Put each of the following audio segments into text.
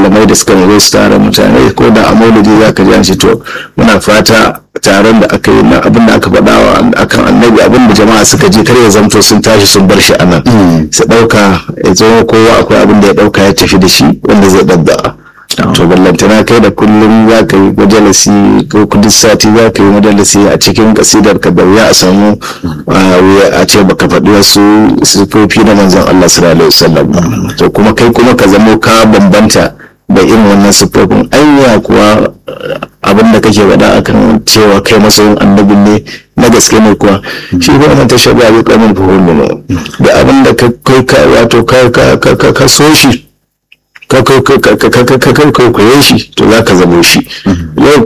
malamai da suka zo su tara mutane ko da a maulidi za ka ji an ce to muna fata taron da aka yi na abin da aka faɗa wa akan annabi abin da jama'a suka je kar ya zamto sun tashi sun bar shi anan su ɗauka ya zo kowa akwai abin da ya ɗauka ya tafi da shi wanda zai ɗabba'a to ballantana kai da kullum za ka yi majalisi ko duk sati za ka yi majalisi a cikin kasidar ka da wuya a samu a ce baka faɗi wasu sifofi na manzon Allah sallallahu alaihi wasallam to kuma kai kuma ka zamo ka bambanta da irin wannan sifofin anya kuwa abin da kake faɗa akan cewa kai masoyin annabin ne na gaske ne kuwa shi ko wannan tashar ba zai kamar fahimta da abin da kai ka wato ka so shi ka kwaikwaye shi to za ka zamo shi yau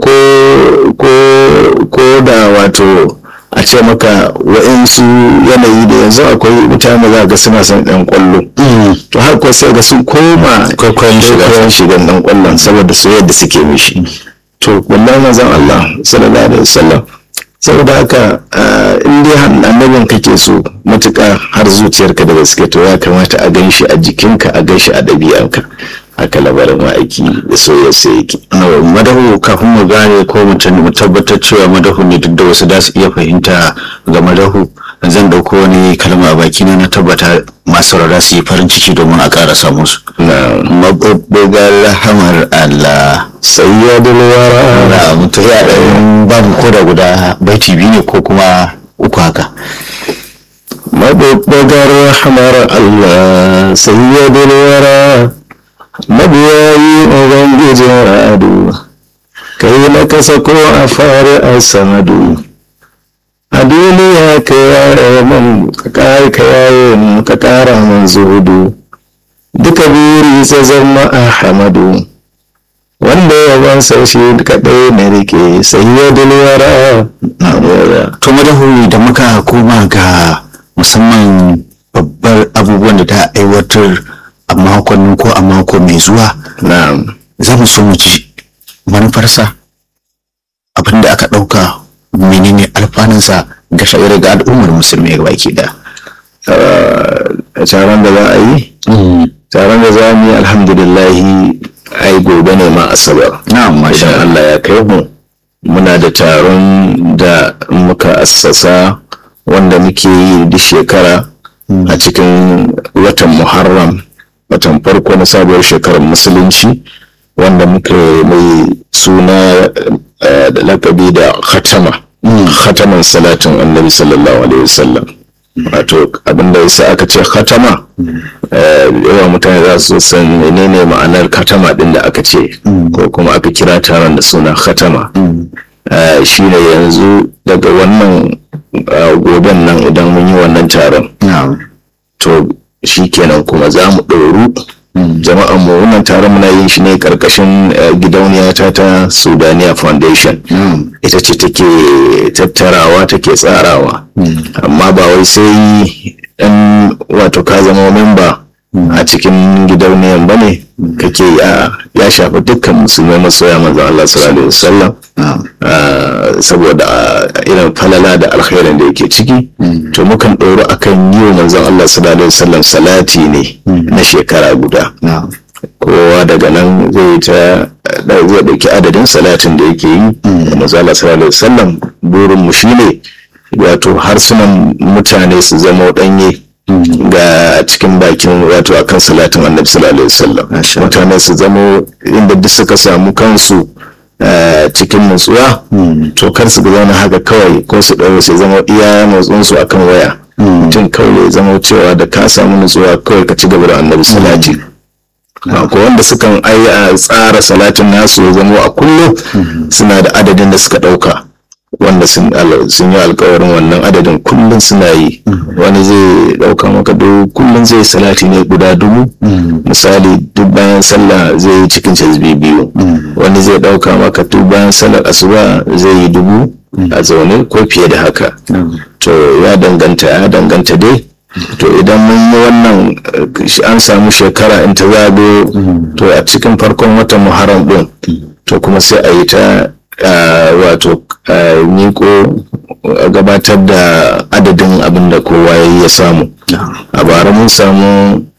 ko da wato a ce maka wa'insu yanayi da yanzu akwai mutane za ga suna son ɗan kwallo to har ko sai ga sun koma kwaikwayon shigan ɗan kwallon saboda soyayyar da suke mishi to wallahi manzon Allah sallallahu alaihi wasallam saboda haka in dai annabin kake so matuƙa har zuciyarka da gaske to ya kamata a gan shi a jikinka a gan shi a ɗabi'arka haka labarin ma'aiki da soyayya sai yake. madahu kafin mu gane ko mu tabbatar cewa madahu ne duk da wasu da su iya fahimta ga madahu zan dauko wani kalma a baki na na tabbata masu rara su yi farin ciki domin a ƙara samu su. mabubbugar rahamar Allah sayyadul wara na mutu ya ɗan babu ko da guda baiti biyu ne ko kuma uku haka. mabubbugar rahamar Allah sayyadul wara mabiyayi ubangijin ra'adu kai na kasa ko a fari a samadu a duniya ka yare mun ka kare ka yaye mun ka kara mun zuhudu duka buri sa zama a hamadu wanda ya ban shi kaɗai na rike sai ya dulwara to madahu da muka koma ga musamman babbar abubuwan da ta aiwatar a makon ko a mako mai zuwa za mu so mu ji manufarsa abinda aka ɗauka menene alfanunsa ga sha'ira ga al'ummar musulmi ga baki da taron da za a yi taron da za mu yi alhamdulillahi ai gobe ne ma asabar na'am masha Allah ya kai mu muna da taron da muka assasa wanda muke yi duk shekara a cikin watan muharram watan farko na sabuwar shekarar musulunci wanda muka mai suna da lakabi da khatama khataman salatin annabi sallallahu alaihi wasallam wato abinda yasa aka ce khatama yawa mutane za su san menene ma'anar khatama din da aka ce ko kuma aka kira taron da suna khatama shine yanzu daga wannan goben nan idan mun yi wannan taron to shi kenan kuma za mu ɗoru jama'an mu wannan taron muna yin shi ne karkashin gidauniya ta ta sudaniya foundation ita ce take tattarawa take tsarawa amma ba wai sai ɗan wato ka zama memba a cikin gidauniyan ba ne kake ya shafi dukkan musulmai masoya manzon Allah sallallahu alaihi wasallam saboda irin falala da alkhairin da yake ciki to mukan ɗoro akan yi wa manzon Allah sallallahu alaihi wasallam salati ne na shekara guda kowa daga nan zai ta zai ɗauki adadin salatin da yake yi manzon Allah sallallahu alaihi wasallam burin mu shine wato harsunan mutane su zama ɗanye ga cikin bakin wato akan salatin annabi sallallahu alaihi wasallam mutane su zama inda duk suka samu kansu cikin nutsuwa to kar su zauna haka kawai ko su ɗaure su zama iya motsin su akan waya mutum kawai ya zama cewa da ka samu nutsuwa kawai ka ci gaba da annabi salati ko wanda sukan ai tsara salatin nasu ya zama a kullum suna da adadin da suka ɗauka wanda sun yi alkawarin wannan adadin kullum suna yi wani zai dauka maka duk kullum zai salati ne guda dubu misali duk bayan sallah zai yi cikin cazbi biyu wani zai dauka maka duk bayan sallar asuba zai yi dubu a zaune ko fiye da haka to ya danganta ya danganta dai to idan mun yi wannan an samu shekara in ta zago to a cikin farkon watan muharram din to kuma sai a yi ta wato miko gabatar da adadin abin da kowa ya samu a bara mun samu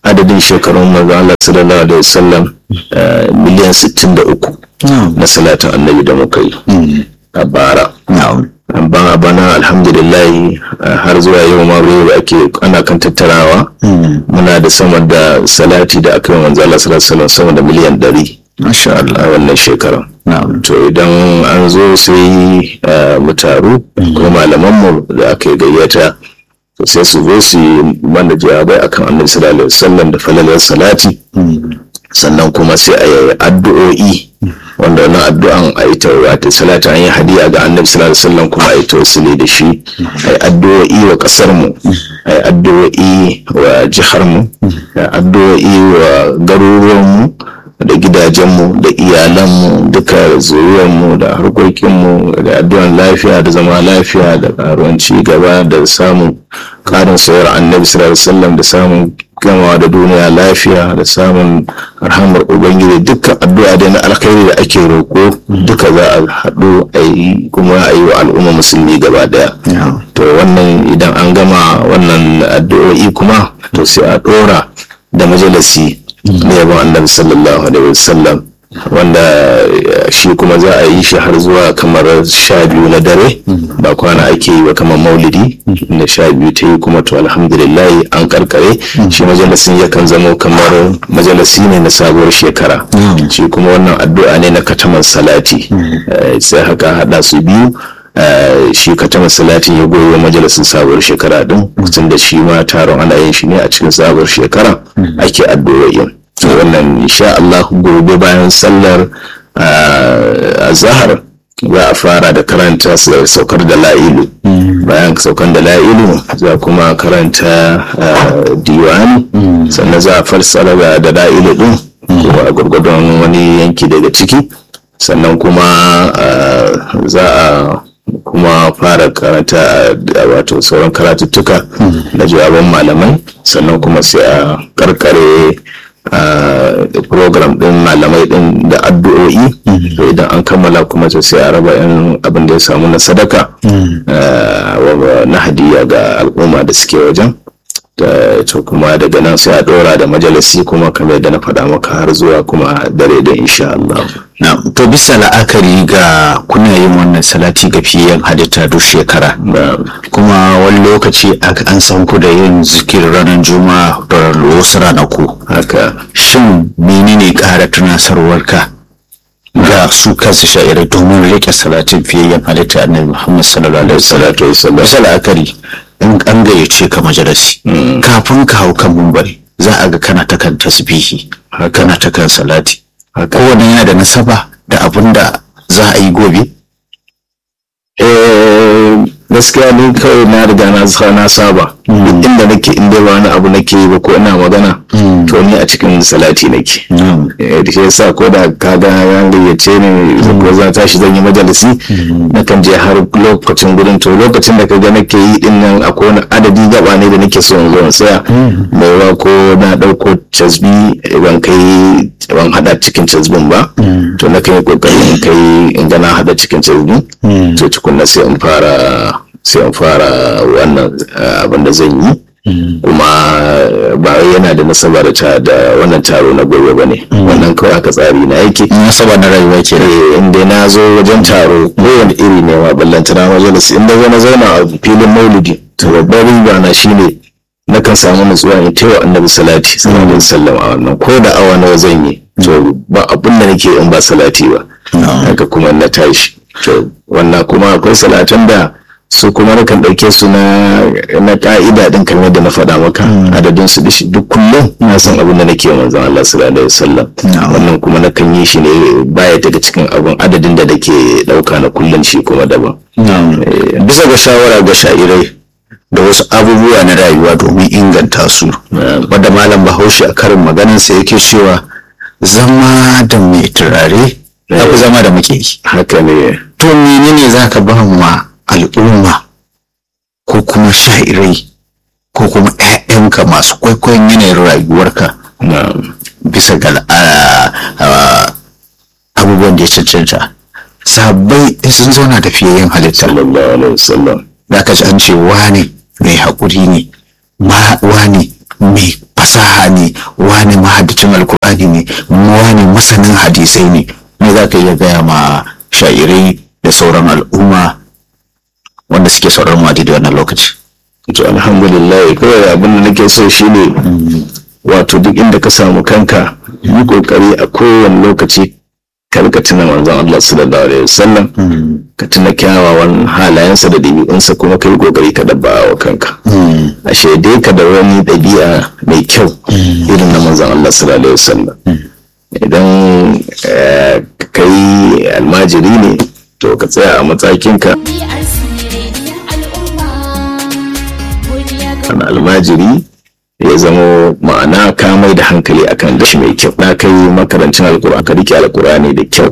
adadin shekarun manzo Allah sallallahu alaihi wasallam miliyan 63 na salatin annabi da muka yi a bara ban a bana alhamdulillah har zuwa yau ma da ake ana kan tattarawa muna da sama da salati da aka yi manzo Allah sallallahu alaihi wasallam sama da miliyan 100 masha Allah a wannan shekaran to idan an zo sai mu taru ko malamanmu da aka yi gayyata sai su zo su yi mana jawabai akan annabi sallallahu alaihi wasallam da falalar salati sannan kuma sai a yi addu'o'i wanda wannan addu'an a yi ta wata salata an yi hadiya ga annabi sallallahu alaihi wasallam kuma a yi tawassuli da shi a yi addu'o'i wa kasar mu a yi addu'o'i wa jihar mu a yi addu'o'i wa garuruwan mu da gidajenmu da iyalanmu duka zuriyarmu da harkokinmu da addu'an lafiya da zama lafiya da karuwan ci gaba da samun karin sayar annabi sallallahu alaihi wasallam da samun gamawa da duniya lafiya da samun arhamar ubangiji dukkan addu'a da na alkhairi da ake roƙo duka za a haɗu a yi kuma a yi wa al'umma musulmi gaba daya to wannan idan an gama wannan addu'o'i kuma to sai a ɗora da majalisi da yabon annabi sallallahu alaihi wasallam wanda shi kuma za a yi shi har zuwa kamar sha biyu na dare ba kwana ake yi ba kamar maulidi da sha biyu ta yi kuma to alhamdulillah an karkare shi majalisin yakan zamo kamar majalisi ne na sabuwar shekara shi kuma wannan addu'a ne na kataman salati sai haka hada su biyu shi kataman salatin ya goyo majalisin sabuwar shekara din tun da shi ma taron ana yin shi ne a cikin sabuwar shekara ake addu'o'in wannan insha Allah gobe bayan sallar azahar za a fara da karanta saukar da la'ilu bayan saukar da la'ilu za kuma karanta diwani sannan za a fassara da la'ilu din a gurgudun wani yanki daga ciki sannan kuma za a kuma fara karanta wato sauran karatuttuka da jawaban malamai sannan kuma sai a karkare program din malamai din da addu'o'i idan an kammala kuma sai a raba yan abin da ya samu na sadaka na hadiya ga al'umma da suke wajen to kuma daga nan sai a dora da majalisi kuma kamar yadda na faɗa maka har zuwa kuma dare da insha Allah. Na, to bisa la'akari ga kuna yin wannan salati ga fiyen halitta duk shekara. Kuma wani lokaci an san ku da yin zikir ranar juma'a da wasu ranaku. Haka. Shin menene ƙara tunasarwarka ga su kansu sha'irai domin rike salatin fiyayyen halitta annabi Muhammad sallallahu alaihi wasallam. Bisa la'akari in an gayyace ka majalisi kafin ka hau kan mumbari za a ga kana ta kan tasbihi kana ta kan salati kowane yana da nasaba da abin da za a yi gobe gaskiya ni kawai na riga na na saba duk inda nake in dai ba wani abu nake yi ba ko ina magana to ni a cikin salati nake da shi yasa ko da ka ga ya gayyace ni ko za tashi zan yi majalisi na kan je har lokacin gudun to lokacin da ka ga nake yi din nan akwai wani adadi gaba ne da nake so in zo in tsaya mai wa ko na dauko casbi ban kai ban hada cikin casbin ba to na kan yi kokari in kai in ga na hada cikin casbin to tukunna sai in fara sai in fara wannan abin da zan yi kuma ba yana da nasaba da ta da wannan taro na gobe ba ne wannan kawai haka tsari na yake nasaba na rayuwa ke inda na zo wajen taro kowane iri ne ma ballantana majalis inda zo na zauna a filin maulidi to babbar riba na shine na kan samu nutsuwa in taiwa annabi salati sallallahu alaihi wasallam a wannan ko da awa nawa zan yi to ba abin da nake in ba salati ba haka kuma na tashi to wannan kuma akwai salatan da su kuma na kan ɗauke su na na ka'ida din kamar da na faɗa maka adadin su dishi duk kullum na san abin da nake manzon Allah sallallahu alaihi wasallam wannan kuma na kan yi shi ne baya daga cikin abin adadin da nake ɗauka na kullum shi kuma daban bisa ga shawara ga sha'irai da wasu abubuwa na rayuwa domin inganta su wadda malam bahaushe a karin maganarsa yake cewa zama da mai turare ya fi zama da muke haka ne to menene za ka ba ma al'umma ko kuma sha'irai ko kuma 'ya'yanka masu kwaikwayon yanayin rayuwarka bisa ga abubuwan da ya cancanta sabbai sun zauna da fiyayyen halitta sallallahu alaihi wasallam da ka ji an ce wane mai haƙuri ne ma wane mai fasaha ne wani mahaddacin alkur'ani ne wani masanin hadisai ne me za ka iya gaya ma sha'irai da sauran al'umma wanda suke sauran mu a daidai wannan lokaci to alhamdulillah kawai abin da nake so shine wato duk inda ka samu kanka yi kokari a kowane lokaci ka rika tuna manzon Allah sallallahu alaihi wasallam ka tuna kyawawan halayensa da ɗabi'unsa kuma ka yi kokari ka dabba wa kanka a shaidai ka da wani ɗabi'a mai kyau irin na manzon Allah sallallahu alaihi wasallam idan kai almajiri ne to ka tsaya a matsakinka kan almajiri ya zamo ma'ana ka mai da hankali akan dashi mai kyau na kai makarancin alkur'ani ka rike alkur'ani da kyau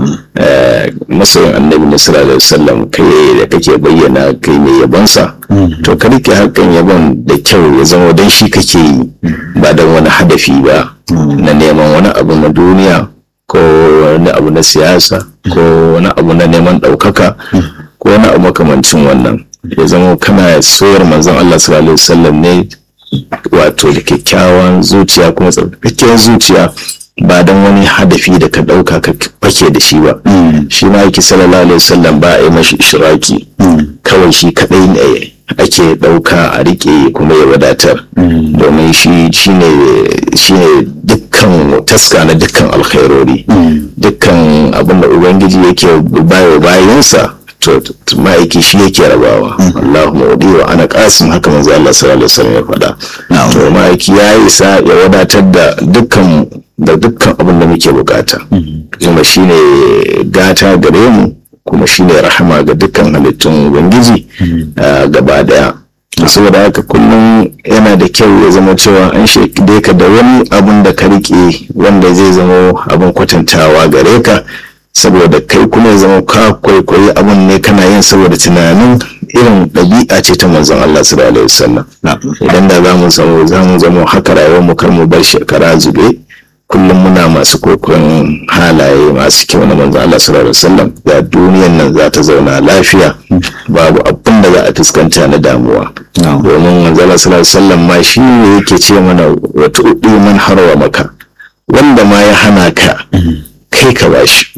masoyin annabi na sallallahu alaihi wasallam kai da kake bayyana kai mai yabonsa to ka rike hakan yabon da kyau ya zama dan shi kake yi ba dan wani hadafi ba na neman wani abu na duniya ko wani abu na siyasa ko wani abu na neman ɗaukaka ko wani abu makamancin wannan ya zama kana soyar manzon Allah sallallahu alaihi wasallam ne wato da kyakkyawan zuciya kuma tsarkakakkiyar zuciya ba don wani hadafi da ka ɗauka ka fake da shi ba shi ma yake sallallahu alaihi wasallam ba a yi mashi ishiraki kawai shi kaɗai ne ake ɗauka a riƙe kuma ya wadatar domin shi shine dukkan taska na dukkan alkhairori dukkan abin da ubangiji yake bayo bayansa to ma'aiki shi yake rabawa Allahumma wadi wa ana qasim haka manzo Allah sallallahu alaihi wasallam ya faɗa to ma'aiki ya isa ya wadatar da dukkan da dukkan abin da muke bukata kuma shine gata gare mu kuma shine rahama ga dukkan halittun ubangiji gaba daya saboda haka kullum yana da kyau ya zama cewa an shaide ka da wani abun da ka rike wanda zai zama abin kwatantawa gare ka saboda kai kuma ya zama ka kwaikwayi abun ne kana yin saboda tunanin irin ɗabi'a ce ta manzon Allah sallallahu alaihi wasallam idan da za mu zama za mu zama haka rayuwar mu kar mu bar shekara zube kullum muna masu kokon halaye masu kyau na manzon Allah sallallahu alaihi wasallam da duniyan nan za ta zauna lafiya babu abin da za a fuskanta na damuwa domin manzon Allah sallallahu alaihi wasallam ma shi ne yake ce mana wata uɗi man harwa maka wanda ma ya hana ka kai ka bashi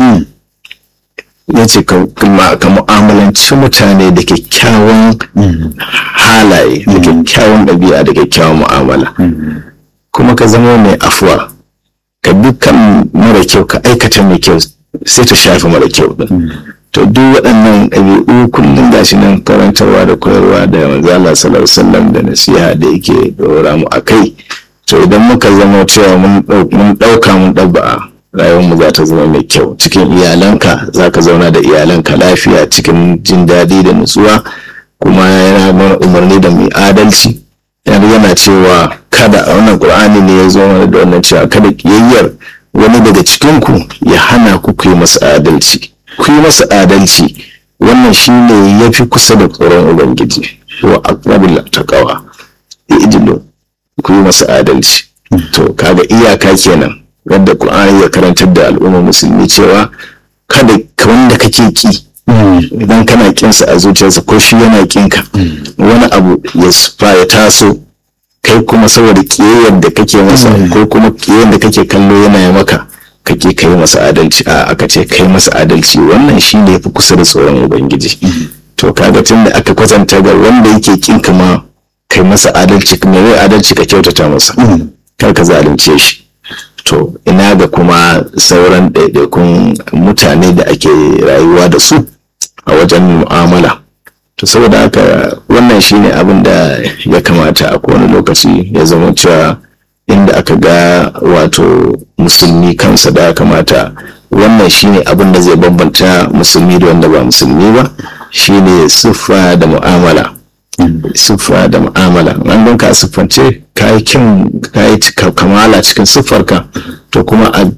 ya ce ka mu'amalanci mutane da kyakkyawan halaye da kyakkyawan ɗabi'a da kyakkyawan mu'amala kuma ka zama mai afuwa ka dukkan mara kyau ka aikata mai kyau sai ta shafi mara kyau din to duk waɗannan ɗabi'u kullum gashi nan karantarwa da koyarwa da manzala sallallahu sallam da nasiha da yake ɗora mu a kai to idan muka zama cewa mun ɗauka mun ɗabba'a rayuwarmu za ta zama mai kyau cikin iyalanka za ka zauna da iyalanka lafiya cikin jin daɗi da nutsuwa kuma yana mana umarni da mai adalci yana cewa kada a wannan ƙur'ani ne ya zo mana da wannan cewa kada ƙiyayyar wani daga cikinku ya hana ku ku yi masa adalci ku yi masa adalci wannan shi ne ya fi kusa da tsoron ubangiji wa aqrabil taqwa idilu ku yi masa adalci to kaga iyaka kenan wadda Qur'ani ya karantar da al'ummar musulmi cewa kada wanda kake ki idan kana kinsa a zuciyarsa ko shi yana kinka wani abu ya sufa ya taso kai kuma saboda kiyayyar da kake masa ko kuma kiyayyar da kake kallo yana ya maka kake kai masa adalci a aka ce kai masa adalci wannan shi ne fi kusa da tsoron ubangiji to kaga tun da aka kwatanta ga wanda yake kinka ma kai masa adalci mai adalci ka kyautata masa kar ka zalunce shi to ina ga kuma sauran ɗaiɗaikun mutane da ake rayuwa da su a wajen mu'amala to saboda haka wannan shine abin da ya kamata a kowane lokaci ya zama cewa inda aka ga wato musulmi kansa da kamata wannan shine abin da zai bambanta musulmi da wanda ba musulmi ba shine siffa da mu'amala siffa da mu'amala an ganka a siffance ka yi kyan ka yi kamala cikin siffarka to kuma a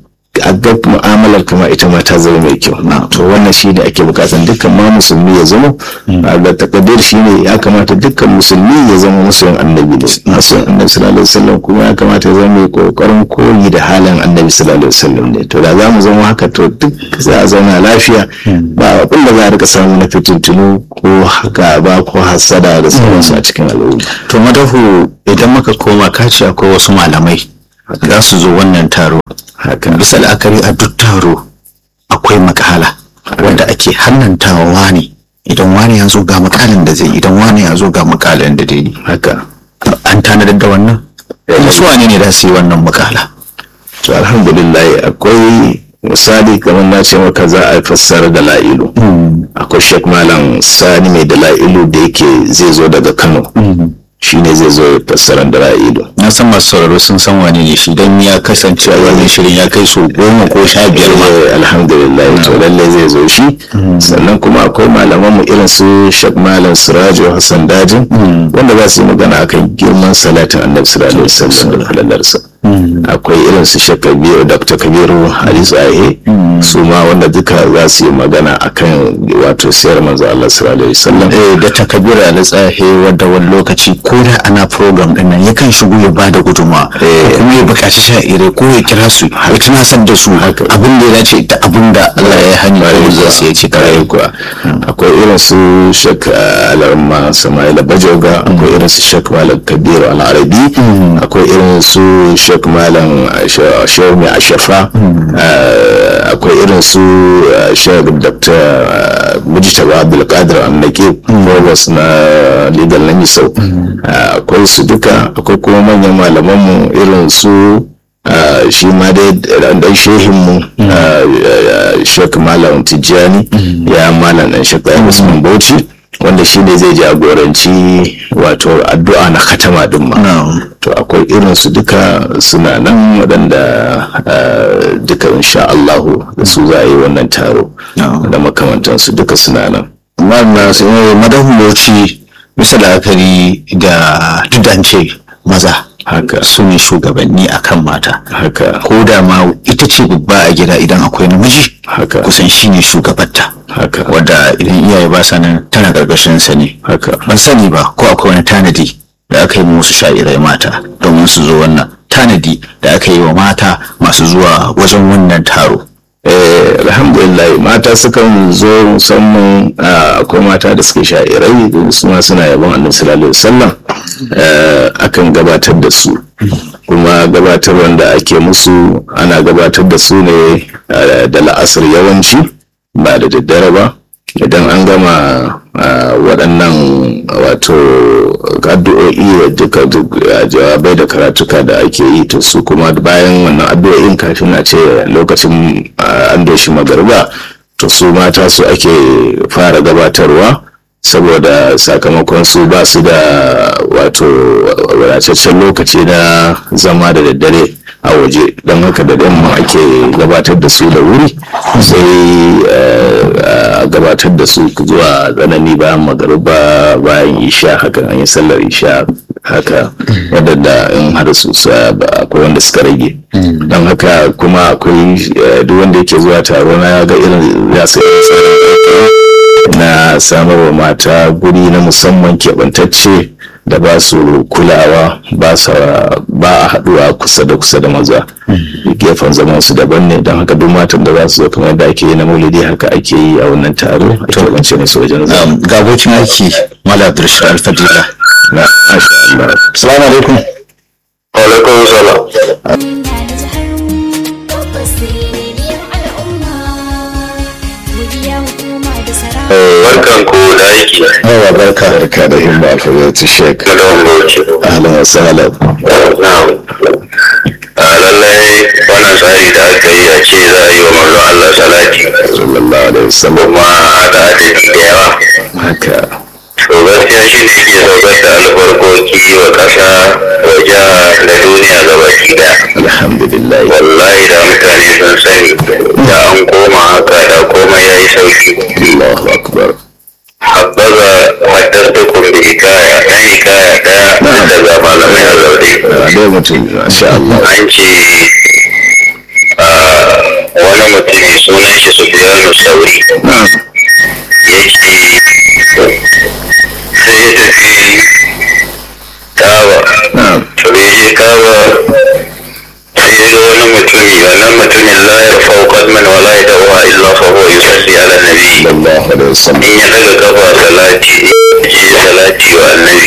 a ga mu'amalar kama ita ma ta zama mai kyau to wannan shi ne ake bukatan dukkan ma musulmi ya zama ga takadir shi ne ya kamata dukkan musulmi ya zama musulun annabi da musulun annabi sallallahu alaihi wasallam kuma ya kamata ya zama mai kokarin koyi da halin annabi sallallahu alaihi wasallam ne to da za mu zama haka to duk za a zauna lafiya ba abin da za a rika samu na fitintunu ko haka ba ko hasada da sauransu a cikin al'umma to madahu idan muka koma kaci akwai wasu malamai za su zo wannan taro bisa la'akari a duk taro akwai makala wanda ake hannantawa wani idan wani ya zo ga makalin da zai idan wani ya zo ga makalin da zai haka an tanadar da wannan wasu wane ne da su yi wannan makala to alhamdulillah akwai misali kamar na ce maka za a fassara da la'ilu akwai shek malam sani mai da la'ilu da yake zai zo daga kano shi ne zai zo fassaran da la'ilu na san masu sauraro sun san wane ne shi don ya kasance a wannan shirin ya kai so goma ko sha biyar ma alhamdulillah to lallai zai zo shi sannan kuma akwai malaman mu irin su shek malam sirajo hassan dajin wanda za su yi magana akan girman salatin annabi sallallahu alaihi wasallam da falalarsa akwai irin su shek kabiru dr kabiru hadisu ahe su ma wanda duka za su yi magana akan wato siyar manzo Allah sallallahu alaihi wasallam eh da takabiru al-tsahe wadda wani lokaci ko da ana program din nan yakan shigo ya bada guduma kuma ya buƙaci sha'irai ko ya kira su ya tunasar da su abin da ya dace da abin da Allah ya hani ko za su ya ce kare kuwa akwai irin su shek alarma samaila bajoga akwai irin su shek malam kabiru al-arabi akwai irin su shek malam shehu mai ashafa akwai irin su shek dr mujtaba abdulkadir annake provost na legal na misau akwai su duka akwai kuma manyan malamanmu irin su shi ma dai dan shehinmu shek malam tijjani ya malam dan shek bayan usman bauchi wanda shi ne zai jagoranci wato addu'a na katama din ma to akwai irin su duka suna nan waɗanda duka insha Allahu da su za a yi wannan taro da makamantansu duka suna nan wannan su madahun bauchi bisa la'akari da dudance maza haka su ne shugabanni akan mata haka ko da ma ita ce babba a gida idan akwai namiji haka kusan shi ne shugabarta haka wadda idan iyaye ba sa nan tana karkashin sa ne haka ban sani ba ko akwai wani tanadi da aka yi musu sha'irai mata domin su zo wannan tanadi da aka yi wa mata masu zuwa wajen wannan taro Eh, alhamdulillah mata sukan zo musamman akwai mata da suke sha'irai su ma suna yabon annabi sallallahu alaihi wasallam akan gabatar da su kuma gabatar wanda ake musu ana gabatar da su ne da la'asar yawanci ba da daddare ba idan an gama waɗannan wato addu'o'i da duka jawabai da karatuka da ake yi to su kuma bayan wannan addu'o'in kafin a ce lokacin an doshi magarba to su mata su ake fara gabatarwa saboda sakamakon su ba su da wato wadataccen lokaci na zama da daddare a waje don haka da yamma ake gabatar da su da wuri sai a gabatar da su zuwa tsanani bayan magariba bayan isha haka an yi sallar isha haka wadanda in har su akwai wanda suka rage don haka kuma akwai duk wanda yake zuwa taro na ga irin ya sai na samarwa mata guri na musamman keɓantacce da ba su kulawa ba a haɗuwa kusa da kusa da maza gefen zaman su daban ne don haka duk matan da za su zo kamar da ake yi na maulidi haka ake yi a wannan taro a keɓance ne su wajen zama. ga abokin aiki mala abdulrashid alfadila na masha Allah. salamu alaikum alaikum salam barkan ku da aiki Yawa barka barka da himma alfazatu shek. na da bauchi Ahlan wa sahlan. na'am a lallai wannan tsari da aka yi a ce za a yi wa manzo Allah salati Sallallahu alaihi wasallam. kuma haɗa adadi da yawa Haka. to gaskiya shi ne ke saukar da albarkoki wa ƙasa wa jiha da duniya gabaki daya Alhamdulillah. wallahi da mutane sun sani da an koma haka da komai ya yi sauki Allahu akbar. habbaza haddathukum bi hikaya na hikaya daya daga malamai a zaune Dai mutum masha Allah. an ce ah, sauri ya ce sai ya tafi kaba to da ya je kaba sai ya ga wani mutumi wannan mutumin la ya fau qadman wa la yadawa illa fa huwa yusalli ala nabi sallallahu alaihi wasallam in ya daga kafa salati ya salati wa annabi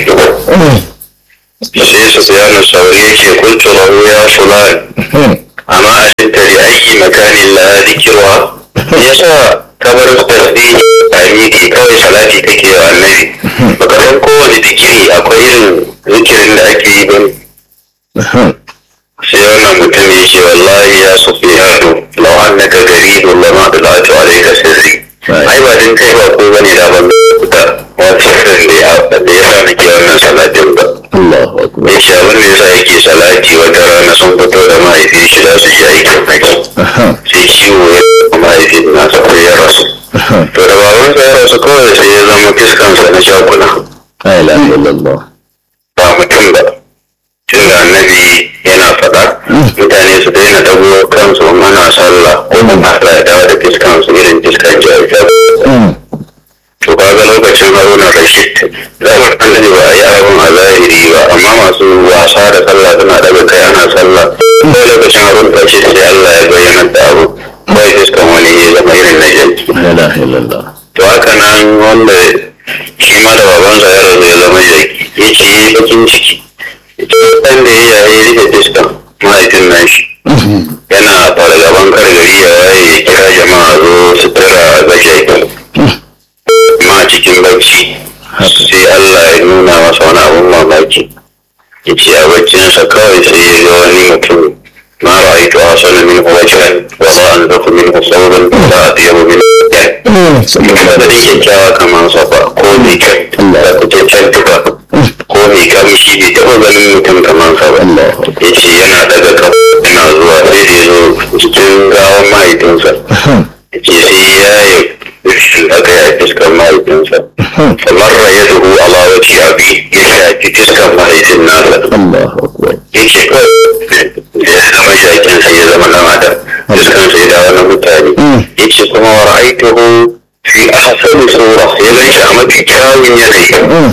sai sufyanu sauri ya ce kuntu lahu ya fulan amma a cinta da aiki makanin la zikirwa yasa kabar tasbihi a miƙe kawai salati take wa annabi baka san kowane zikiri akwai irin zikirin da ake yi ba sai wannan mutum ya ce wallahi ya sufyanu law annaka garibun lama dalatu alayka sirri ai ba din kai ba ko bane da ban da wata sirrin da ya da ya sa nake wannan salatin ba Allahu akbar ya ce abin da yasa yake salati wata rana sun fito da mahaifin shi za su je aikin haji sai ciwo ya mahaifin nasa sai ya rasu to da babansa ya rasu kawai sai ya zama fiskansa na shakuna la ilaha illallah ba mutum ba tun da annabi yana faɗa mutane su daina dago kansu in ana sallah ko kuma Allah ya dawo da fiskansu irin fiskan jahilai to kaga lokacin haruna rashid zamar annabi ba a yi abin a zahiri ba amma masu wasa da sallah suna daga kai ana sallah ko lokacin haruna rashid sai Allah ya bayyana da abu kawai fiskan wani ya zama irin na janki la ilaha illallah to haka nan wanda shi ma da babansa ya rasu ya zama jaki ya ce ya yi bakin ciki ɗan da ya yi rike fiskan mahaifin nashi yana fargaban kar gari ya waye ya kira jama'a zo su tara ga jaki ma cikin bacci sai Allah ya nuna masa wani abun mamaki ya ce a baccinsa kawai sai ya ga wani mutum ma ra'aitu hasana min wajhan wa la anzafu min sawban la atyabu min mutum da kyakkyawa kamar sa ba ko mai kyan da kucaccen tuba ko mai kamshi bai taɓa ganin mutum kamar sa ba ya ce yana daga kafa yana zuwa sai da ya zo cikin gawan mahaifinsa ya ce sai ya yi rufin aka yi a fiskar mahaifinsa kamar ya duhu ala wace abi ya shafi fiskar mahaifin nasa Allahu akbar ya ce kawai ya zama shakin sai ya zama dan adam fiskan sai da wani mutane ya ce kuma wa ra'aituhu fi ahsani sura ya gan shi a mafi kyawun yanayi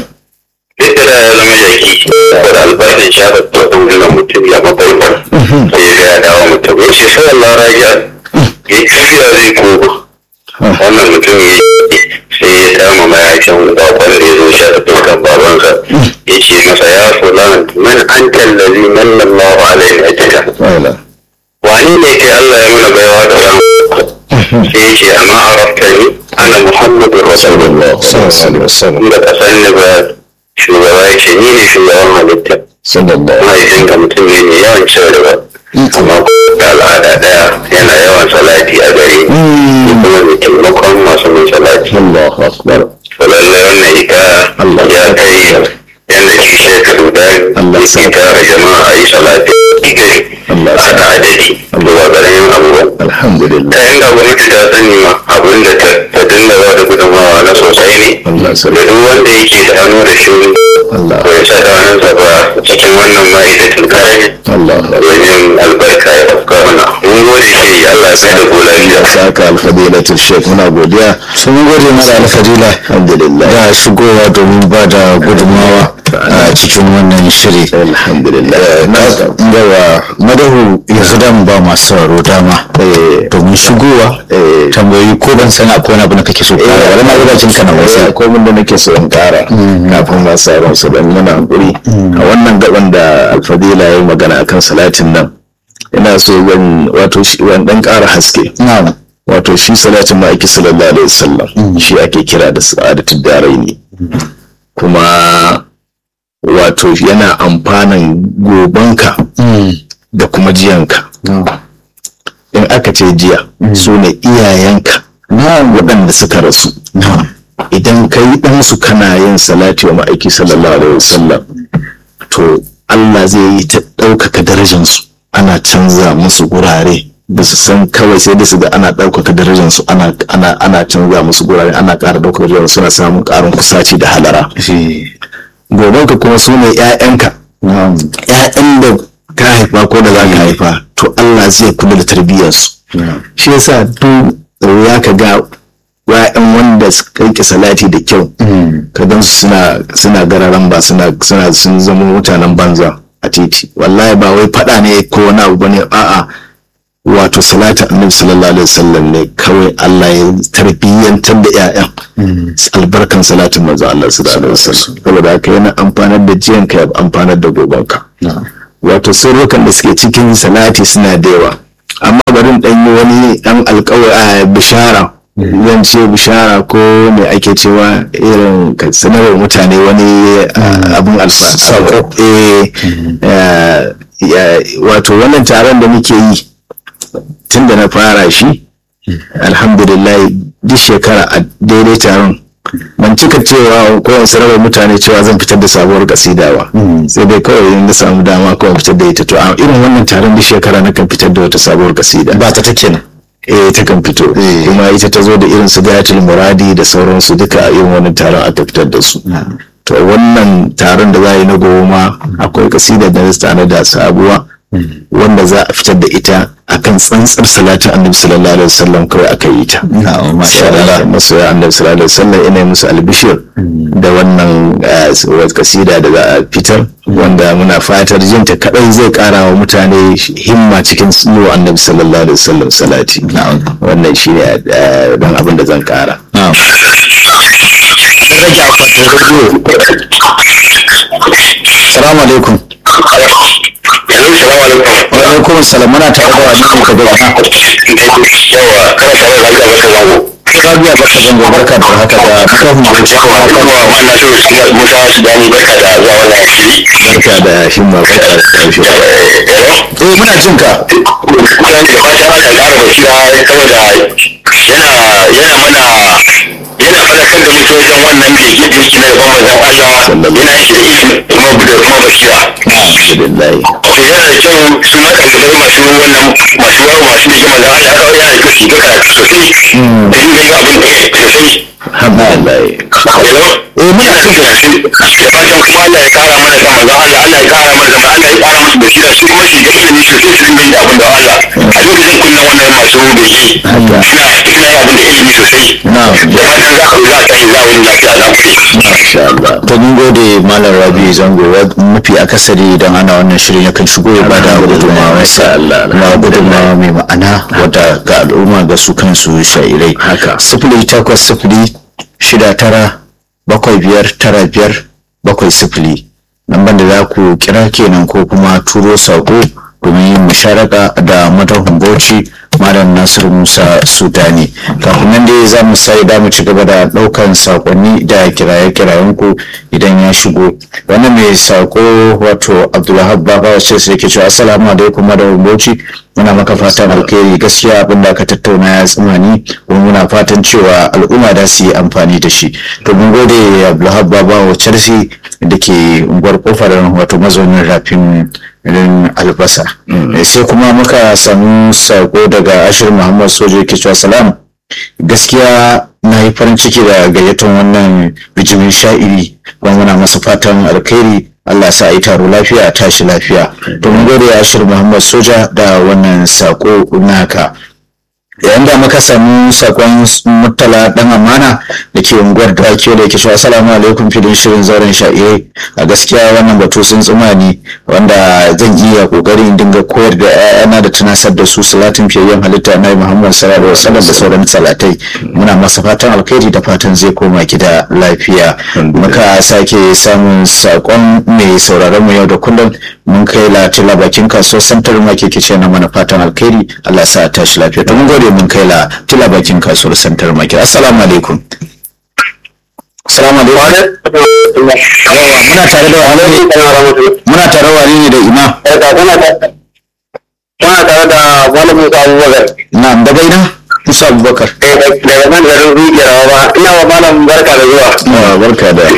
duk da ya zama jaki saboda albarkar shafa tsohon gina mutum ya mafarkar sai ya ga ya dawo mutum ya ce sai Allah raja ya tafiya zai koma wannan mutum ya sai ya kama mayacin bakon da ya zo shafa dukkan babansa ya ce masa ya fulan man an tallazi man lallahu alaihi ajika wala wani ne ke Allah ya mana baiwa da ran sai ya ce amma arafta ni ana muhammadu rasulullah sallallahu alaihi wasallam inda ka san ni ba shugaba ya ce ni ne shugaban halitta sallallahu mahaifinka mutum ne mai yawan cin riba amma da al'ada daya yana yawan salati a gare ni kuma mai taimakon masu mai salati Allahu akbar to lallai wannan ita ya kai yadda shi shekaru da yake tara jama'a a yi salati gari Allah a da adadi zuwa garin abubuwan alhamdulillah ta inda gwamnati ta sani ma abin da ta dinga ba da gudunmawa na sosai ne Allah da sallallahu duk wanda yake da hannu da shuni Allah ko ya sa da hannunsa ba cikin wannan ma'aikatan kayan Allah wajen albarka ya afka mana mun gode shi Allah ya sai da ku lafiya saka alfadilatul sheikh muna godiya sun gode masa alfadila alhamdulillah da shigowa domin ba da gudunmawa a cikin wannan shiri alhamdulillah na yawa madahu yanzu da mu ba masu sauraro dama domin shigowa tambayoyi ko ban san akwai wani abu da kake so kara wani na gudajin ka na wasu akwai mun da nake so in kara kafin ba sauran su dan muna hankuri a wannan gaban da alfadila ya yi magana akan salatin nan ina so zan wato shi wani dan kara haske na'am wato shi salatin ma'aiki sallallahu alaihi wasallam shi ake kira da sa'adatul daraini kuma wato yana amfanan gobanka da kuma jiyanka in aka ce jiya su ne iyayenka waɗanda suka rasu idan ka yi ɗansu kana yin salati wa ma'aiki sallallahu alaihi wasallam to Allah zai yi ta ɗaukaka darajansu ana canza musu gurare ba su san kawai sai da su ga ana ɗaukaka darajansu ana ana ana canza musu gurare ana ƙara ɗaukaka darajansu suna samun ƙarin kusaci da halara gobenka kuma su ne 'ya'yanka ‘ya'yan da ka haifa ko da za ka haifa to Allah zai kula da tarbiyyarsu shi yasa duk ya ka ga ya'yan wanda suka yi salati da kyau ka gan su suna suna gararan ba suna suna sun zama mutanen banza a titi wallahi ba wai fada ne ko wani abu bane a'a wato salatin annabi sallallahu alaihi wasallam ne kawai Allah ya tarbiyyantar da ƴaƴan albarkan salatin manzo Allah sallallahu alaihi wasallam saboda haka yana amfanar da jiyan ka ya amfanar da gobanka wato sirrukan da suke cikin salati suna da yawa amma barin dan yi wani dan alƙawari bishara zan ce bishara ko me ake cewa irin ka sanarwa mutane wani abin alfa wato wannan taron da muke yi tun da na fara shi alhamdulillah duk shekara a daidai taron ban cika cewa ko in sanarwa mutane cewa zan fitar da sabuwar kasida ba sai dai kawai in na samu dama kawai fitar da ita to a irin wannan taron duk shekara na kan fitar da wata sabuwar kasida ba ta take nan eh ta kan fito kuma ita ta zo da irin su gayatul muradi da sauransu duka a irin wannan taron aka fitar da su to wannan taron da za a yi na goma akwai kasida da na da sabuwa wanda za a fitar da ita akan tsantsar salatin annabi sallallahu alaihi wasallam kawai aka yi ta masha Allah masoya annabi sallallahu alaihi wasallam ina musu albishir da wannan kasida da za a fitar wanda muna fatar jin ta kadai zai kara wa mutane himma cikin yiwa annabi sallallahu alaihi wasallam salati wannan shine dan abin da zan kara Salamu alaikum. Wa alaikum salam muna tare da wani ne ka gaba. yawa kana tare da Allah baka zango Rabiya baka zango barka da haka da kafin gobe yawa kana wa Allah so shi da Musa shi da ni barka da zuwa wannan shiri barka da himma barka da karshe Eh muna jin ka. kuma da fatan Allah ya ƙara basira saboda yana yana mana yana fadakar da mutum wajen wannan bege da yake na yaban manzon Allah yana shi da ilimi kuma da kuma basira alhamdulillah to yana da kyau su ma ɗalibai masu wannan masu yawo masu bege manzon Allah ya kawo yana da kyau su ga karatu sosai da yin gani abin da sosai alhamdulillah eh muna jin ka da fatan kuma Allah ya kara mana da manzon Allah Allah ya kara mana da Allah ya kara musu basira su kuma su ga ilimi sosai su dinga yin abin da Allah a lokacin kunnan wannan masu bege suna suna yin abin da ilimi sosai Na'am. da fatan za a za a tashi za a wani lafiya za ku yi masha Allah To mun gode Malam Rabi Zango wa- mafi akasari idan ana wannan shirin yakan shigo ya bada gudunmawa sa Allah, na gudunmawa mai ma'ana wadda ga al'umma ga su kansu shairai. Haka. Sifili takwas sifili shida tara bakwai biyar tara biyar bakwai sifili. Lambar da za ku kira kenan ko kuma turo sako domin yin musharaka da madahun bauchi malam nasiru musa sudani kafin nan dai za mu sai da mu ci gaba da daukan sakonni da kiraye-kirayen ku idan ya shigo wani mai sako wato abdulwahab baba wacce sai yake cewa assalamu alaikum madahun bauchi muna maka fatan alkhairi gaskiya abin da aka tattauna ya tsimani kuma muna fatan cewa al'umma da su yi amfani da shi to mun gode abdulwahab baba wacce sai da ke unguwar kofar wato mazaunin rafin irin albasa Eh, sai kuma muka samu sako daga ashir muhammad sojo yake cewa salam gaskiya na yi farin ciki da gayyatar wannan bijimin sha'iri kuma muna masa fatan alkhairi Allah sa a yi taro lafiya a tashi lafiya to mun gode ashir muhammad soja da wannan sako naka yayin da muka samu sakon murtala dan amana da ke unguwar dawaki da yake cewa assalamu alaikum filin shirin zauren sha'irai a gaskiya wannan batu sun tsuma ne wanda zan iya kokari in dinga koyar da 'ya'yana da tunasar da su salatin fiyayyen halitta na muhammad sallallahu alaihi wasallam da sauran salatai muna masa fatan alkhairi da fatan zai koma gida lafiya muka sake samun sakon mai sauraron mu yau da kullum mun kai latila bakin kasuwar santar market kice na mana fatan alkhairi Allah sa a tashi lafiya to mun gode mun kai la tila bakin kasuwar santar market assalamu alaikum assalamu alaikum yawa muna tare da wani ne muna tare da wani ne da ima Kuna tare da wani Musa Abubakar. na'am daga ina Musa Abubakar Daga nan garin Rijiyar ba, ina wa malam barka da zuwa. Ah, barka da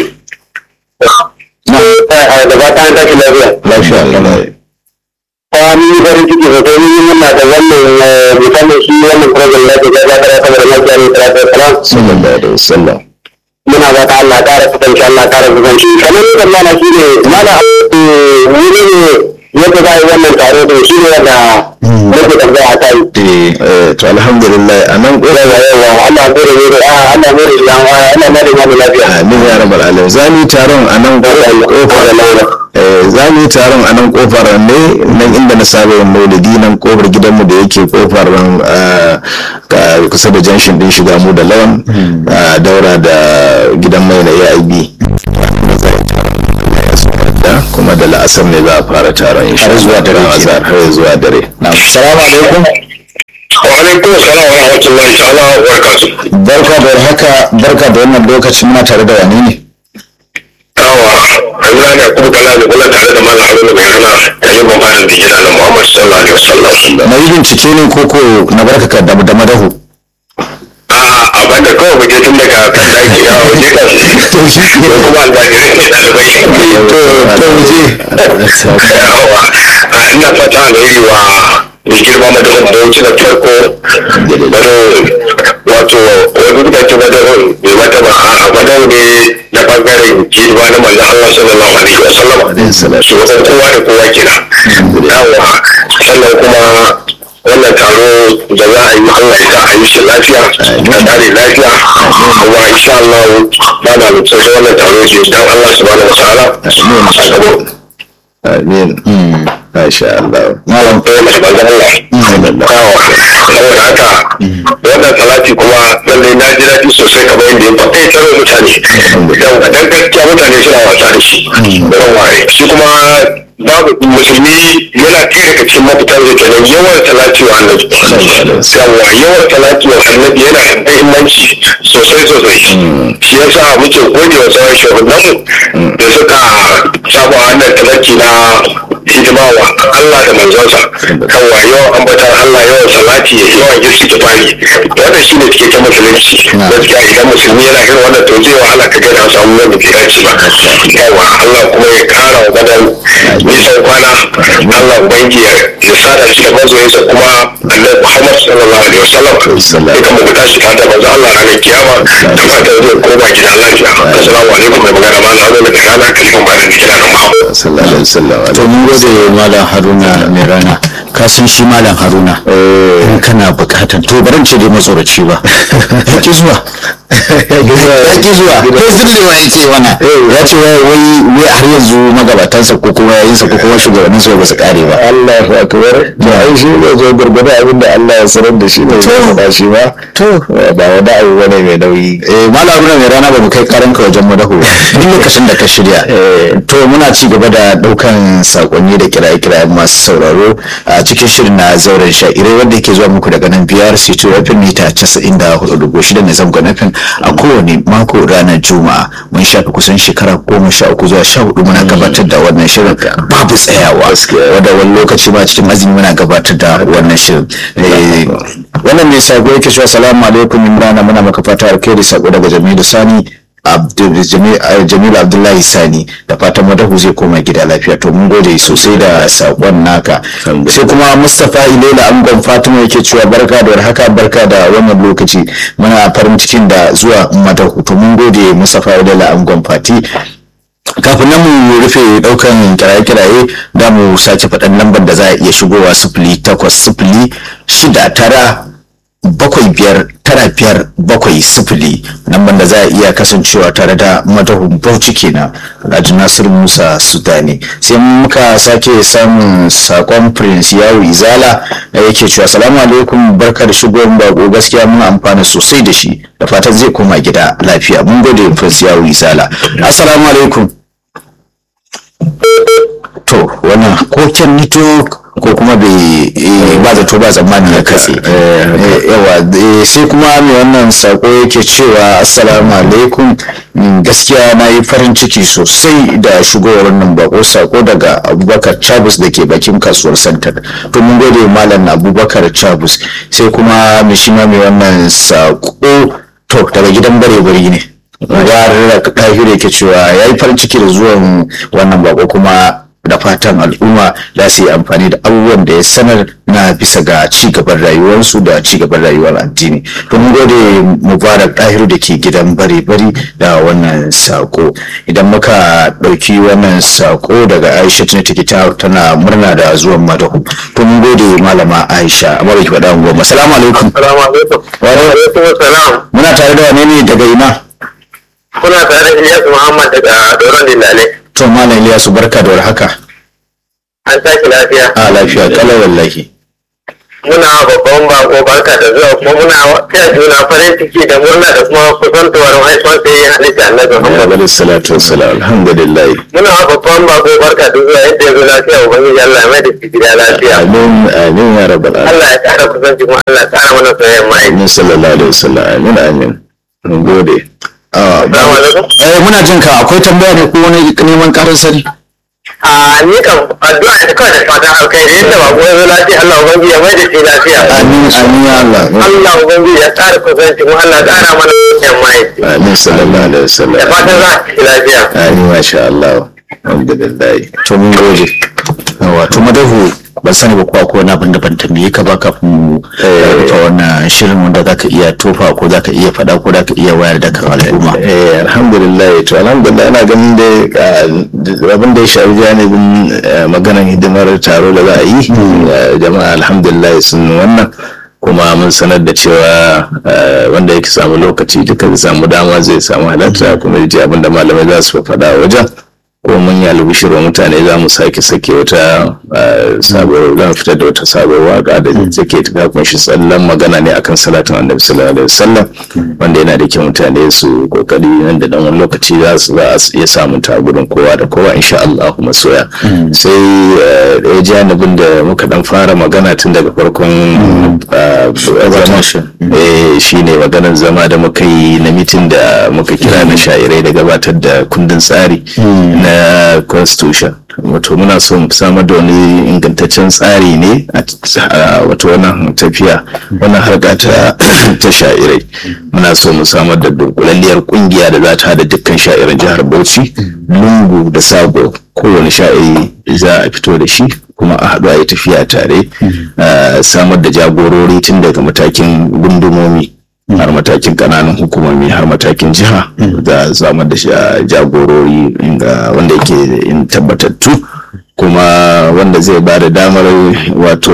Da fata an tashi lafiya. lafiya Allah Kuma ni yi farin ciki sosai ni muna da wannan musamman shi wannan program da ke gaza kara saboda mafiya ne salatu wasalam. sallallahu alaihi wasallam Muna ba ta Allah kara kusanci Allah kara kusanci. Kamar yadda mana shi ne mana wuri ne yadda za a yi wannan taro da shi ne wanda nake tambaya a kai. eh to alhamdulillah a nan ƙofar yawa ana gode ne da ana gode da ana ma da ma lafiya amin ya rabbal alamin za mu yi taron a nan ƙofar eh za mu yi taron a nan ƙofar ne nan inda na saba yin maulidi nan ƙofar gidanmu da yake ƙofar ah, ka- kusa da janshin din shiga mu da lawan ah, daura da gidan mai na AIB da kuma da la'asar ne za a fara taron insha Har zuwa dare Allah kenan. har zuwa dare salamu alaikum wa alaikum salam wa rahmatullahi ta'ala wa barakatuh barka da haka barka da wannan lokaci muna tare da wani ne yawa Allah ne kuma kana da kula tare da mallam Haruna mai hana da yin mafarin da gida na Muhammad sallallahu alaihi wasallam na yi bincike ne koko na barka ka da da madahu a abin da kawai muke tun daga kan daki ya waje kan to shi ko kuma almajirai ne ɗalibai to to je yawa a ina fata alheri wa mai girma madawar bauchi na farko bado wato wani mutane madawar mai mata ba a madawar ne na bangaren girma na manzan Allah sallallahu alaihi wa sallam shugaban kowa da kowa kira yawa sannan kuma wannan taro da za a yi Allah ya sa a yi shi lafiya da tare lafiya kuma insha Allah ba na mutum wannan taro ke dan Allah subhanahu wa ta'ala a gaba amin masha Allah malam ɗaya mai banzan Allah. Kawo. Saboda haka wannan salati kuma lallai na ji daɗi sosai kamar yadda ya faɗa ya tsaro mutane. Yau dan gaskiya mutane suna wasa da shi. Yawa shi kuma babu musulmi yana ɗaya daga cikin mafitan da kenan yawan salati wa annabi. Yawa yawan salati wa annabi yana da muhimmanci sosai sosai. Shi yasa muke gode wa sauran shugabanninmu da suka samu wannan talaki na hidima wa Allah da manzonsa kawai yawan ambatan Allah yawan salati yawan istighfari wannan shine cikakken musulunci gaskiya idan musulmi yana irin wannan to zai wahala ka ga samu wanda bai dace ba yawa Allah kuma ya kara wa gadan nisan kwana Allah ubangi ya ya sada shi da mazoyinsa kuma Annabi Muhammad sallallahu alaihi wasallam ya kama ku tashi ta da manzo Allah ranar kiyama da fatan zai koma gida lafiya assalamu alaikum mai magana ma na zo daga rana kalifin bayan gida na Muhammad sallallahu alaihi wasallam to mun gode malam haruna mai rana ka san shi malam haruna in kana bukatar to baran ce dai matsoraci ba ya ki zuwa ya ki zuwa ko zillewa ya ce mana ya ce wai wai wai har yanzu magabatansa ko kuma yayinsa ko kuma shugabanninsa ba su kare ba Allahu akbar to ai shi ne zo gurgurda abin da Allah ya sanar da shi ne ya faɗa shi ba to ba wani abu bane mai nauyi eh malam haruna mai rana ba mu kai karanka wajen madahu ba duk lokacin da ka shirya to muna ci gaba da daukan sakonni da kiraye-kirayen masu sauraro a cikin shirin na zauren sha'irai wanda yake zuwa muku daga nan biyar sito fm mita 94.6 na zangon fm a kowane mako ranar juma'a mun shafi kusan shekara goma sha uku zuwa sha hudu muna gabatar da wannan shirin babu tsayawa wanda wani lokaci ma cikin azumi muna gabatar da wannan shirin Eh, wannan mai sako yake cewa salamu alaikum imrana muna maka fata alkhairi sako daga jamilu sani Abdul- Jami- eh, jamilu abdullahi sani da fatan madahu zai koma gida lafiya to mun gode sosai da sakon naka sai kuma mustapha ilela angon fatima yake cewa barka da warhaka barka da wannan lokaci muna farin cikin da zuwa madahu to mun gode mustapha ilela angon fati kafin nan mu rufe daukan kiraye-kiraye da mu sace faɗan lambar da za a iya shigowa sifili takwas sifili shida tara bakwai biyar tara biyar bakwai sifili lambar da za a iya kasancewa tare da madahun bauchi kenan alhaji nasiru musa sudani sai muka sake samun sakon prince yawo izala da yake cewa salamu alaikum barka da shigowar bako gaskiya mun amfana sosai da shi da fatan zai koma gida lafiya mun gode prince yawo izala assalamu alaikum to wannan koken nito ko kuma bai eh, ba zato ba tsammani ya katse Eh, yawa eh, sai kuma mai wannan sako yake cewa assalamu alaikum Mm, gaskiya na yi farin ciki sosai da shigowar wannan bako sako daga abubakar chabus da ke bakin kasuwar santar to mun gode malam abubakar chabus sai kuma mai shi ma mai wannan sako to daga gidan bare bari ne mubarak ɗahiru yake cewa ya yi farin ciki da zuwan wannan bako kuma da fatan al'umma za su yi amfani da abubuwan da ya sanar na bisa ga ci gaban rayuwarsu da ci gaban rayuwar addini to mun gode mubarak ɗahiru da ke gidan bari bari da wannan sako idan muka ɗauki wannan sako daga aisha tana take ta tana murna da zuwan madahu to mun gode malama aisha amma ki faɗa mu goma salamu alaikum Assalamu alaikum. Wa alaikum salam. muna tare da wane ne daga ina Kuna tare da Ilyas Muhammad daga Doron Dindale. to malam Ilyasu barka da warhaka An tashi lafiya. a lafiya kalau wallahi Muna babban bako barka da zuwa kuma muna taya juna farin ciki da murna da kuma kusantowar haifuwar sai ya halitta annabi Muhammad. alaihi salatu wassalam alhamdulillah Muna babban bako barka da zuwa yadda ya zo lafiya ubangiji Allah ya mai da shi gida lafiya. amin amin ya rabbal alamin Allah ya kara kusanci kuma Allah ya kara mana soyayyen ma'aiki. amin sallallahu alaihi wasallam amin amin mun gode Ah, Assalamu alaikum. eh muna jin ka akwai tambaya ne ko wani neman karin sani A ni kan addu'a da kawai da fatan alkhairi yadda ba ya zo lafiya Allah ubangiji ya mai da shi lafiya. amin amin ya Allah Allah ubangiji ya kara kusanci kuma Allah ya kara mana soyayyen ma'aiki. amin sallallahu alaihi wasallam Da fatan za a ci lafiya. amin masha Allah alhamdulillah to mun gode wato madahu ban sani ba kuwa ko wani abin da ban tambaye ka ba kafin mu rufe wannan shirin wanda zaka iya tofa ko zaka iya faɗa ko zaka iya wayar da kan al'umma eh alhamdulillah to alhamdulillah ina ganin da abin da ya shafi janibin eh, maganar hidimar taro da za a yi eh, jama'a alhamdulillah sun wannan kuma mun sanar da cewa eh, wanda yake samu lokaci duka zai samu dama zai samu halarta kuma ya ji abin da malamai za su faɗa a wajen ko mun yi albishir wa mutane za mu sake sake wata eh, sabuwar za mu fitar da wata sabuwar waka da take ta kunshi tsallan magana ne akan salatin annabi sallallahu alaihi wasallam wanda yana da kyau mutane su kokari nan da dan wani lokaci za su za su iya samun ta gurin kowa da kowa insha Allah masoya sai eh, ɗaya janibin da muka dan fara magana tun daga farkon eh, zama eh, shine maganar zama da muka yi na mitin da muka kira na sha'irai da gabatar da kundin tsari na constitution wato muna so mu samar da wani ingantaccen tsari ne a a wato wannan tafiya wannan harka ta ta sha'irai muna so mu samar da dunkulalliyar kungiya da za ta hada dukkan sha'iran jihar Bauchi lungu da sabo kowane sha'iri za a fito da shi kuma a haɗu a yi tafiya tare a samar da jagorori tun daga matakin gundumomi har matakin kananan hukumomi har matakin jiha da samar da sha- jagorori inga wanda yake in tabbatattu kuma wanda zai ba da damar wato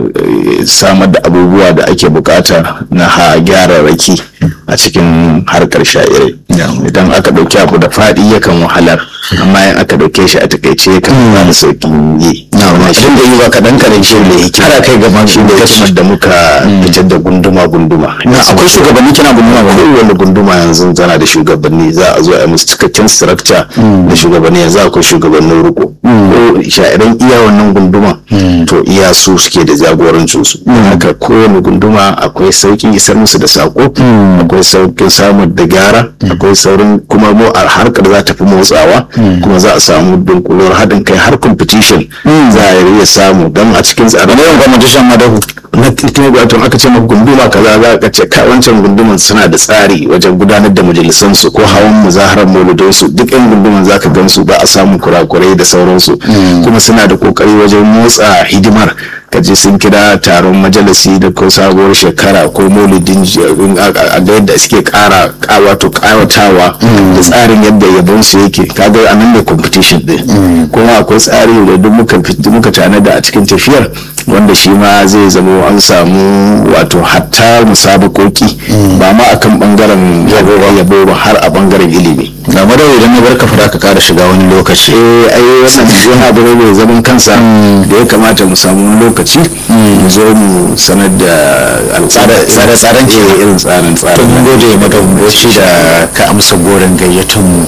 eh, samar da abubuwa da ake bukata na ha gyararraki a cikin harkar sha'irai idan aka ɗauki abu da faɗi yakan wahalar amma in aka ɗauke shi a takaice yakan ba da sauƙin yi na shi da yi ba kaɗan kaɗan shi da yake har kai gaba shi ne hikimar da muka fitar da gunduma-gunduma na akwai shugabanni kina gunduma ba kowane gunduma yanzu tana da shugabanni za a zo a yi musu cikakken structure da shugabanni yanzu akwai shugabannin riko ko sha'iran iya wannan gunduma to iya su suke da jagorancin su haka kowane gunduma akwai sauƙin isar musu da sako akwai sauƙin samun da gyara akwai saurin kuma mu a harkar za ta fi motsawa kuma za a samu dunkulowar haɗin kai har competition za a iya samu don a cikin tsarin yawan competition madahu na titin wato aka ce maka gunduma kaza za ka ce ka wancan gunduman suna da tsari wajen gudanar da majalisan su ko hawan muzaharar mauludai su duk yan gunduman za ka gan su ba a samun kurakurai da sauransu kuma suna da kokari wajen motsa hidimar ka je sun kira taron majalisi da ko sabuwar shekara ko maulidin j- a ga yadda suke kara ka- wato kawatawa da tsarin yadda yabon su yake kaga a nan ne competition din kuma akwai tsari da duk muka fit- muka tanada a cikin tafiyar wanda shi ma zai zama an samu wato hatta musabakoki ba ma akan bangaren yabo ba har a bangaren ilimi ga madahu idan na barka fara ka kara shiga wani lokaci eh ai wannan wani abu ne mai zaman kansa da ya kamata mu samu wani lokaci mu zo mu sanar da Tsare-tsaren ke. irin tsarin to tsarin mun gode madahu da ka amsa goron gayyatar mu